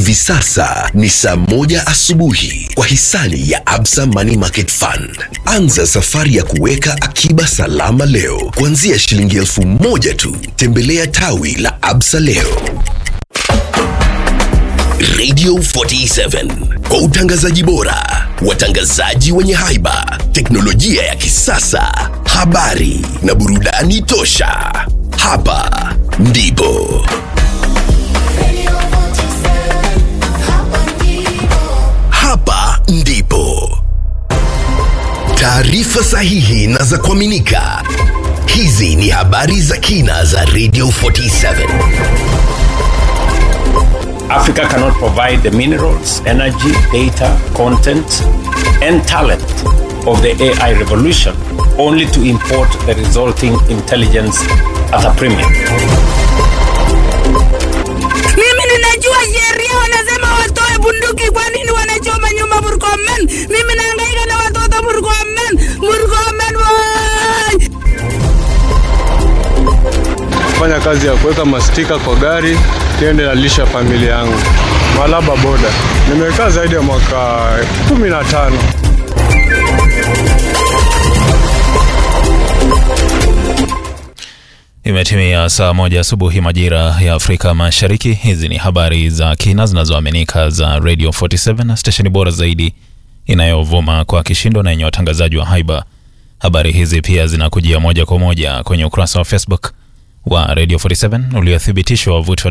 Hivi sasa ni saa moja asubuhi kwa hisani ya Absa Money Market Fund. Anza safari ya kuweka akiba salama leo kuanzia shilingi elfu moja tu. Tembelea tawi la Absa leo. Radio 47 kwa utangazaji bora, watangazaji wenye haiba, teknolojia ya kisasa, habari na burudani tosha. Hapa ndipo hapa ndipo taarifa sahihi na za kuaminika. Hizi ni habari za kina za Radio 47. Africa cannot provide the minerals, energy, data, content, and talent of the AI revolution only to import the resulting intelligence at a premium. Mimi ninajua sheria wanasema watoe bunduki, kwa nini wanachoma nyumba Murkomen? Mimi nahangaika na watoto Murkomen, Murkomen boy! fanya kazi ya kuweka mastika kwa gari tiende nalisha familia yangu. Malaba boda, nimekaa zaidi ya mwaka kumi na tano. Imetimia saa moja asubuhi majira ya Afrika Mashariki. Hizi ni habari za kina zinazoaminika za Radio 47 stesheni bora zaidi inayovuma kwa kishindo na yenye watangazaji wa haiba. Habari hizi pia zinakujia moja kwa moja kwenye ukurasa wa Facebook wa Radio 47 uliothibitishwa wavuti wa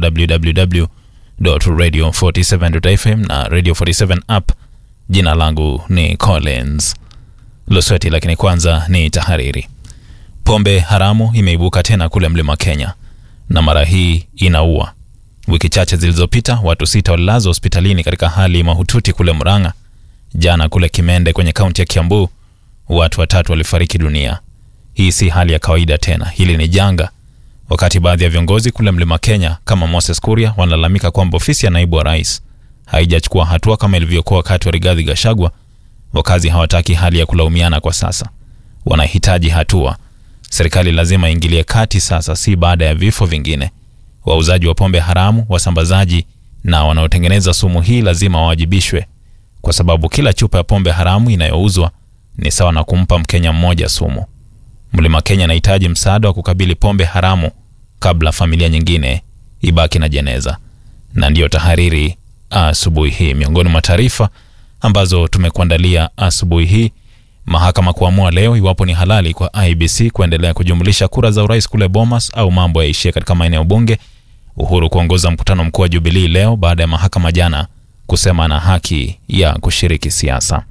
www.radio47.fm na Radio 47 app. Jina langu ni Collins Losweti, lakini kwanza ni tahariri. Pombe haramu imeibuka tena kule mlima Kenya na mara hii inaua. Wiki chache zilizopita watu sita walilazwa hospitalini katika hali mahututi kule Murang'a. Jana kule Kimende kwenye kaunti ya Kiambu watu watatu walifariki dunia. Hii si hali ya kawaida tena, hili ni janga. Wakati baadhi ya viongozi kule mlima Kenya kama Moses Kuria wanalalamika kwamba ofisi ya naibu wa rais haijachukua hatua kama ilivyokuwa wakati wa Rigathi Gachagua, wakazi hawataki hali ya kulaumiana kwa sasa, wanahitaji hatua. Serikali lazima iingilie kati sasa, si baada ya vifo vingine. Wauzaji wa pombe haramu, wasambazaji na wanaotengeneza sumu hii lazima wawajibishwe, kwa sababu kila chupa ya pombe haramu inayouzwa ni sawa na kumpa Mkenya mmoja sumu. Mlima Kenya inahitaji msaada wa kukabili pombe haramu kabla familia nyingine ibaki na jeneza. Na ndiyo tahariri asubuhi hii. Miongoni mwa taarifa ambazo tumekuandalia asubuhi hii Mahakama kuamua leo iwapo ni halali kwa IBC kuendelea kujumlisha kura za urais kule Bomas au mambo yaishie katika maeneo bunge. Uhuru kuongoza mkutano mkuu wa Jubilii leo baada ya mahakama jana kusema ana haki ya kushiriki siasa.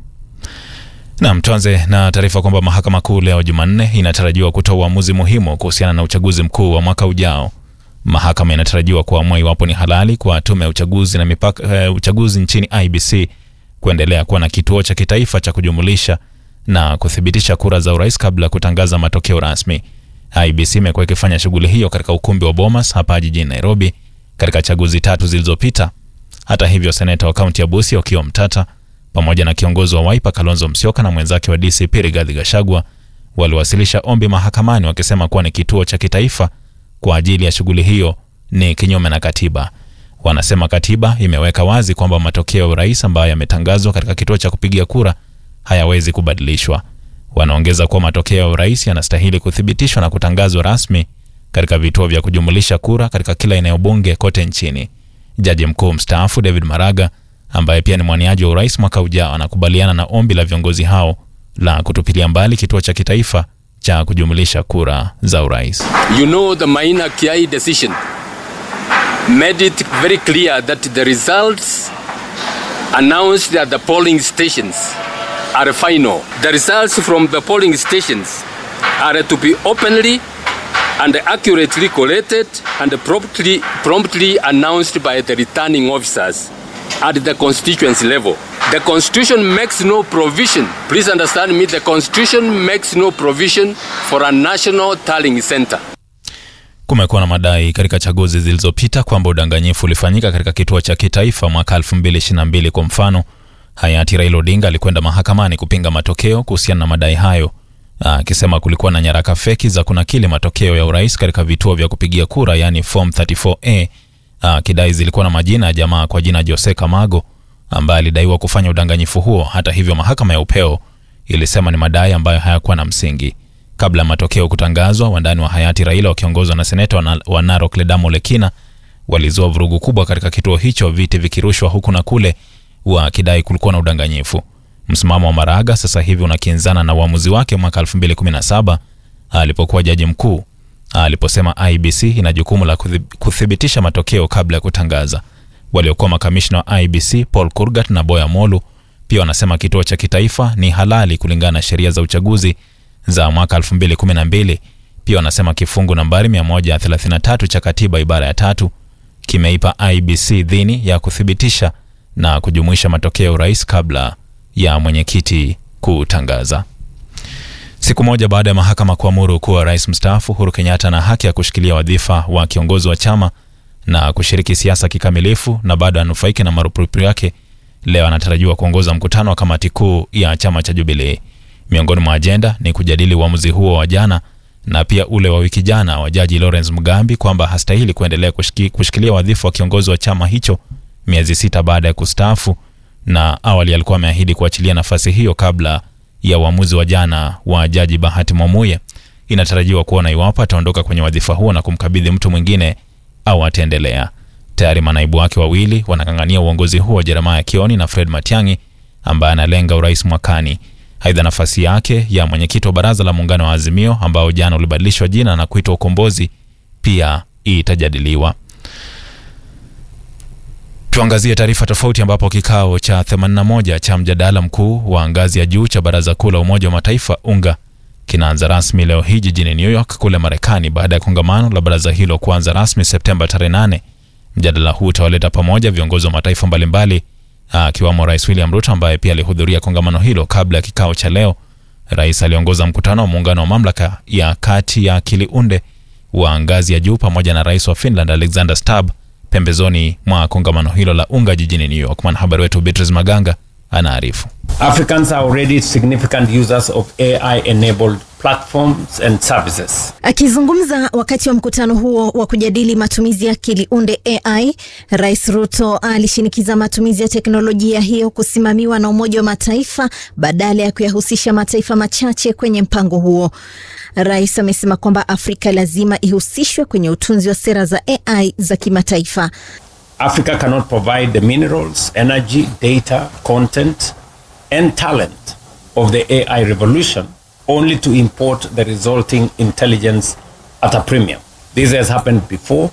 Naam, tuanze na taarifa kwamba mahakama kuu leo Jumanne inatarajiwa kutoa uamuzi muhimu kuhusiana na uchaguzi mkuu wa mwaka ujao. Mahakama inatarajiwa kuamua iwapo ni halali kwa tume ya uchaguzi na mipaka, uh, uchaguzi nchini IBC kuendelea kuwa na kituo cha kitaifa cha kujumulisha na kuthibitisha kura za urais kabla ya kutangaza matokeo rasmi. IBC imekuwa ikifanya shughuli hiyo katika ukumbi wa Bomas hapa jijini Nairobi katika chaguzi tatu zilizopita. Hata hivyo, seneta wa kaunti ya Busia Okiya Mtata pamoja na kiongozi wa Wiper Kalonzo Musyoka na mwenzake wa DCP Rigathi Gachagua waliwasilisha ombi mahakamani wakisema kuwa ni kituo cha kitaifa kwa ajili ya shughuli hiyo ni kinyume na katiba. Wanasema katiba imeweka wazi kwamba matokeo ya urais ambayo yametangazwa katika kituo cha kupigia kura hayawezi kubadilishwa. Wanaongeza kuwa matokeo ya urais yanastahili kuthibitishwa na kutangazwa rasmi katika vituo vya kujumulisha kura katika kila eneo bunge kote nchini. Jaji mkuu mstaafu David Maraga ambaye pia ni mwaniaji wa urais mwaka ujao anakubaliana na ombi la viongozi hao la kutupilia mbali kituo cha kitaifa cha kujumulisha kura za urais. You know the Maina Kiai decision made it very clear that the results announced at the polling stations are final. The results from the polling stations are to be openly and accurately collated and promptly, promptly announced by the returning officers at the constituency level. The constitution makes no provision, please understand me, the constitution makes no provision for a national tallying center. Kumekuwa na madai katika chaguzi zilizopita kwamba udanganyifu ulifanyika katika kituo cha kitaifa mwaka 2022. Kwa mfano, hayati Raila Odinga alikwenda mahakamani kupinga matokeo kuhusiana na madai hayo, akisema kulikuwa na nyaraka feki za kunakili matokeo ya urais katika vituo vya kupigia kura, yaani form 34A akidai zilikuwa na majina ya jamaa kwa jina Jose Kamago ambaye alidaiwa kufanya udanganyifu huo. Hata hivyo, mahakama ya upeo ilisema ni madai ambayo hayakuwa na msingi. Kabla ya matokeo kutangazwa, wandani wa hayati Raila wakiongozwa na seneta wa Na- wa Narok Ledamo Lekina walizua vurugu kubwa katika kituo hicho, viti vikirushwa huku na kule, wakidai kulikuwa na udanganyifu. Msimamo wa Maraga sasa hivi unakinzana na uamuzi wake mwaka 2017 alipokuwa jaji mkuu aliposema IBC ina jukumu la kuthi- kuthibitisha matokeo kabla ya kutangaza. Waliokuwa makamishna wa IBC Paul Kurgat na Boya Molu pia wanasema kituo cha kitaifa ni halali kulingana na sheria za uchaguzi za mwaka 2012. Pia wanasema kifungu nambari 133 cha katiba ibara ya tatu kimeipa IBC dhini ya kuthibitisha na kujumuisha matokeo ya urais kabla ya mwenyekiti kutangaza. Siku moja baada ya mahakama kuamuru kuwa rais mstaafu Uhuru Kenyatta ana haki ya kushikilia wadhifa wa kiongozi wa chama na kushiriki siasa kikamilifu na bado anufaike na marupurupu yake, leo anatarajiwa kuongoza mkutano wa kamati kuu ya chama cha Jubilee. Miongoni mwa ajenda ni kujadili uamuzi huo wa jana na pia ule wa wiki jana wa jaji Lawrence Mugambi kwamba hastahili kuendelea kushiki, kushikilia wadhifa wa kiongozi wa chama hicho miezi sita baada ya kustaafu, na awali alikuwa ameahidi kuachilia nafasi hiyo kabla ya uamuzi wa jana wa jaji Bahati Mwamuye. Inatarajiwa kuona iwapo ataondoka kwenye wadhifa huo na kumkabidhi mtu mwingine au ataendelea. Tayari manaibu wake wawili wanang'ang'ania uongozi huo, Jeremiah Kioni na Fred Matiang'i ambaye analenga urais mwakani. Aidha, nafasi yake ya mwenyekiti wa baraza la muungano wa Azimio ambao jana ulibadilishwa jina na kuitwa Ukombozi pia itajadiliwa. Tuangazie taarifa tofauti ambapo kikao cha 81 cha mjadala mkuu wa ngazi ya juu cha Baraza Kuu la Umoja wa Mataifa UNGA kinaanza rasmi leo hii jijini New York kule Marekani baada ya kongamano la baraza hilo kuanza rasmi Septemba tarehe 8. Mjadala huu utawaleta pamoja viongozi wa mataifa mbalimbali akiwamo Rais William Ruto ambaye pia alihudhuria kongamano hilo. Kabla ya kikao cha leo, rais aliongoza mkutano wa muungano wa mamlaka ya kati ya akili unde wa ngazi ya juu pamoja na rais wa Finland Alexander Stubb pembezoni mwa kongamano hilo la UNGA jijini New York. Mwanahabari wetu Beatrice Maganga anaarifu. Africans are already significant users of AI enabled platforms and services. Akizungumza wakati wa mkutano huo wa kujadili matumizi ya akili unde AI, Rais Ruto alishinikiza matumizi ya teknolojia hiyo kusimamiwa na Umoja wa Mataifa badala ya kuyahusisha mataifa machache kwenye mpango huo. Rais amesema kwamba Afrika lazima ihusishwe kwenye utunzi wa sera za AI za kimataifa. Africa cannot provide the minerals, energy, data, content, and talent of the AI revolution only to import the resulting intelligence at a premium. This has happened before.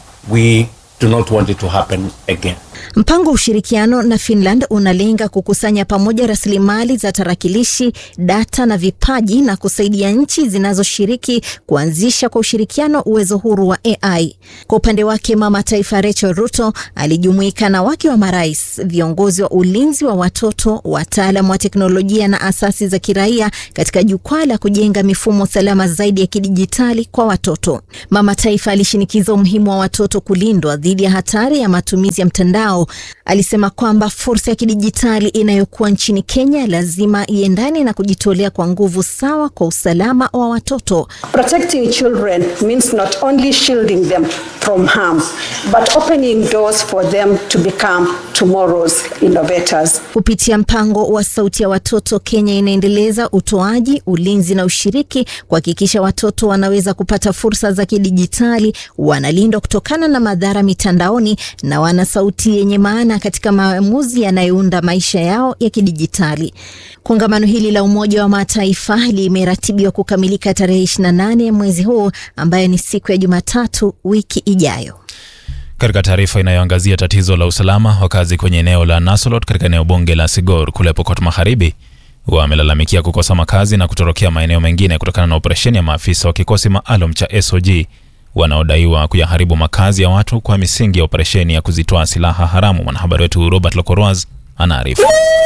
We do not want it to happen again. Mpango wa ushirikiano na Finland unalenga kukusanya pamoja rasilimali za tarakilishi, data na vipaji na kusaidia nchi zinazoshiriki kuanzisha kwa ushirikiano uwezo huru wa AI. Kwa upande wake, mama taifa Rachel Ruto alijumuika na wake wa marais, viongozi wa ulinzi wa watoto, wataalam wa teknolojia na asasi za kiraia katika jukwaa la kujenga mifumo salama zaidi ya kidijitali kwa watoto. Mama taifa alishinikiza umuhimu wa watoto kulindwa dhidi ya hatari ya matumizi ya mtandao. Alisema kwamba fursa ya kidijitali inayokuwa nchini Kenya lazima iendane na kujitolea kwa nguvu sawa kwa usalama wa watoto. Protecting children means not only shielding them from harm, but opening doors for them to become tomorrow's innovators. Kupitia mpango wa Sauti ya Watoto, Kenya inaendeleza utoaji, ulinzi na ushiriki kuhakikisha watoto wanaweza kupata fursa za kidijitali, wanalindwa kutokana na madhara mitandaoni na wana sauti yenye maana katika maamuzi yanayounda maisha yao ya kidijitali. Kongamano hili la Umoja wa Mataifa limeratibiwa kukamilika tarehe 28 ya mwezi huu ambayo ni siku ya Jumatatu wiki ijayo. Katika taarifa inayoangazia tatizo la usalama, wakazi kwenye eneo la Nasolot katika eneo bunge la Sigor kule Pokot Magharibi wamelalamikia kukosa makazi na kutorokea maeneo mengine kutokana na operesheni ya maafisa wa kikosi maalum cha SOG wanaodaiwa kuyaharibu makazi ya watu kwa misingi ya operesheni ya kuzitoa silaha haramu. Mwanahabari wetu Robert Lokoroaz anaarifu.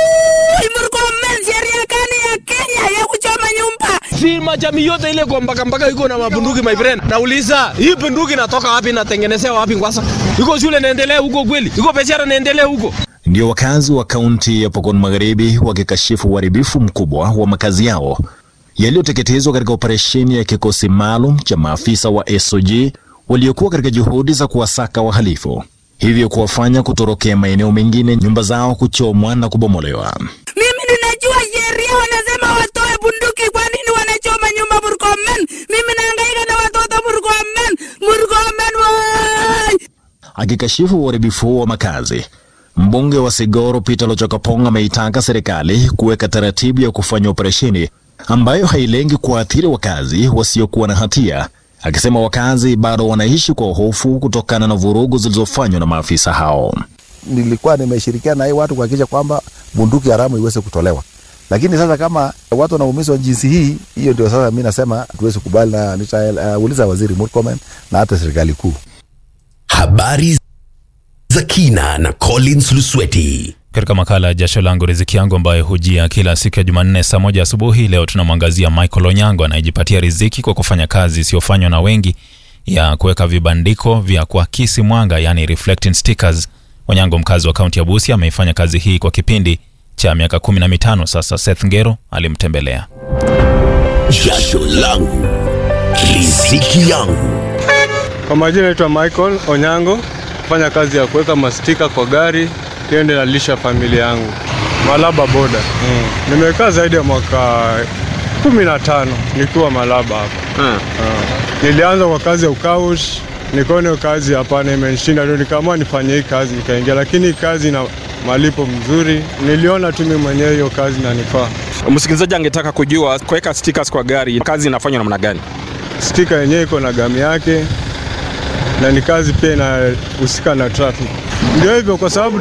Murkomen, sheria gani ya Kenya ya kuchoma nyumba? Si majamii yote ile kwa mpaka mpaka iko na mabunduki my friend. Nauliza, hii bunduki inatoka wapi natengenezea wapi kwanza? Iko shule naendelea huko kweli? Iko biashara naendelea huko? Ndio wakazi wa kaunti ya Pokot Magharibi wakikashifu uharibifu mkubwa wa makazi yao yaliyoteketezwa katika operesheni ya kikosi maalum cha maafisa wa SOG waliokuwa katika juhudi za kuwasaka wahalifu. hivyo kuwafanya kutorokea maeneo mengine, nyumba zao kuchomwa na kubomolewa. Mimi ninajua sheria wanasema watoe bunduki, kwa nini wanachoma nyumba Murkomen? Mimi nahangaika na watoto Murkomen, Murkomen wai! Akikashifu uharibifu wa makazi, mbunge wa Sigoro Peter Lochokapong ameitaka serikali kuweka taratibu ya kufanya operesheni ambayo hailengi kuwaathiri wakazi wasiokuwa na hatia, akisema wakazi bado wanaishi kwa hofu kutokana na vurugu zilizofanywa na maafisa hao. nilikuwa nimeshirikiana na hii watu kuhakikisha kwamba bunduki haramu iweze kutolewa, lakini sasa kama watu wanaumizwa jinsi hii, hiyo ndio sasa mi nasema tuwezi kubali, na nitauliza uh, waziri Murkomen na hata serikali kuu. Habari za kina na Collins Lusweti. Katika makala ya jasho langu riziki yangu ambayo hujia kila siku ya Jumanne saa moja asubuhi, leo tunamwangazia Michael Onyango anayejipatia riziki kwa kufanya kazi isiyofanywa na wengi ya kuweka vibandiko vya kuakisi mwanga, yani reflecting stickers. Onyango, mkazi wa kaunti ya Busia, ameifanya kazi hii kwa kipindi cha miaka kumi na mitano sasa. Seth Ngero alimtembelea. Jasho langu riziki yangu. Kwa majina naitwa Michael Onyango, fanya kazi ya kuweka mastika kwa gari tiende nalisha familia yangu Malaba boda. Mm. Nimekaa zaidi ya mwaka kumi na tano nikiwa Malaba hapa. Mm. Ah. Nilianza kwa kazi ya ukaush, nikaona hiyo kazi hapana, imenishinda ndio nikaamua nifanye hii kazi, nikaingia, lakini hii kazi na malipo mzuri. Niliona tu mimi mwenyewe hiyo kazi nanifaa. Msikilizaji angetaka kujua kuweka stickers kwa gari, kazi inafanywa namna gani? Stika yenyewe iko na gamu yake na ni kazi pia inahusika na traffic. Ndio hivyo, kwa sababu